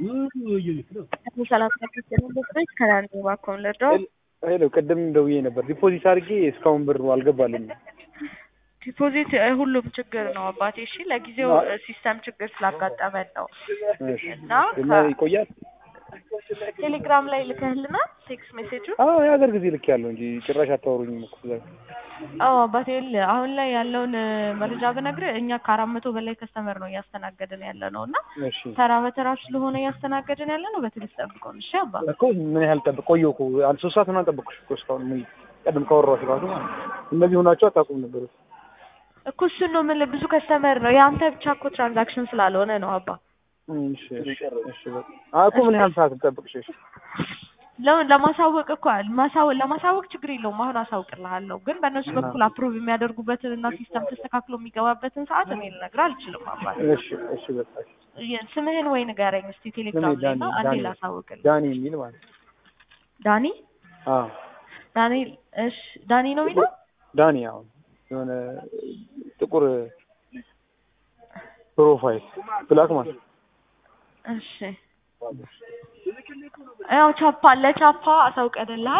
ሰላሳ ስድስት ከላንድ ባኮን ልርዳው ሄሎ ቅድም ደውዬ ነበር። ዲፖዚት አድርጌ እስካሁን ብር አልገባልኝም። ዲፖዚት ሁሉም ችግር ነው አባቴ። እሺ ለጊዜው ሲስተም ችግር ስላጋጠመን ነው እሺ እና እና ይቆያል። ቴሌግራም ላይ ልከህልና ቴክስት ሜሴጁ አዎ የሀገር ጊዜ ልክ ያለው እንጂ ጭራሽ አታወሩኝም እኮ እዛ። አዎ አባቴ ይኸውልህ አሁን ላይ ያለውን መረጃ ብነግርህ እኛ ከአራት መቶ በላይ ከስተመር ነው እያስተናገድን ያለ ነው እና እሺ ተራ በተራ ስለሆነ እያስተናገድን ያለ ነው። በትዕግስት ጠብቀውን እሺ አባ። እኮ ምን ያህል ጠብቅ ቆየሁ እኮ አንድ ሶስት ሰዓት ምናምን ጠበቅኩሽ እኮ እስካሁን ምን ቀድም ካወራሁሽ ራሱ ማለት ነው። እነዚህ ሆናችሁ አታውቁም ነበር። እኮ እሱን ነው የምልህ ብዙ ከስተመር ነው የአንተ ብቻ እኮ ትራንዛክሽን ስላልሆነ ነው አባ። እሺ እሺ እሺ በቃ አዎ እኮ ምን ያህል ሰዓት ልጠብቅሽ? እሺ ለምን ለማሳወቅ እኮ ማሳወቅ ለማሳወቅ ችግር የለውም። አሁን አሳውቅልሃለሁ፣ ግን በእነሱ በኩል አፕሩቭ የሚያደርጉበትን እና ሲስተም ተስተካክሎ የሚገባበትን ሰዓት እኔ ልነግርህ አልችልም አባት። እሺ እሺ በቃ እሺ። የ- ስምህን ወይ ንገረኝ እስቲ ቴሌግራም ላይ ዳኒ እና አንዴ ዳኒ ላሳውቅልህ። ዳኒ የሚል ማለት ነው። ዳኒ አዎ ዳኒ እሺ ዳኒ ነው የሚለው ዳኒ አሁን የሆነ ጥቁር ፕሮፋይል ብላክ ማለት ነው። እሺ ያው ቻፓ ለቻፓ አሳውቀንልሃል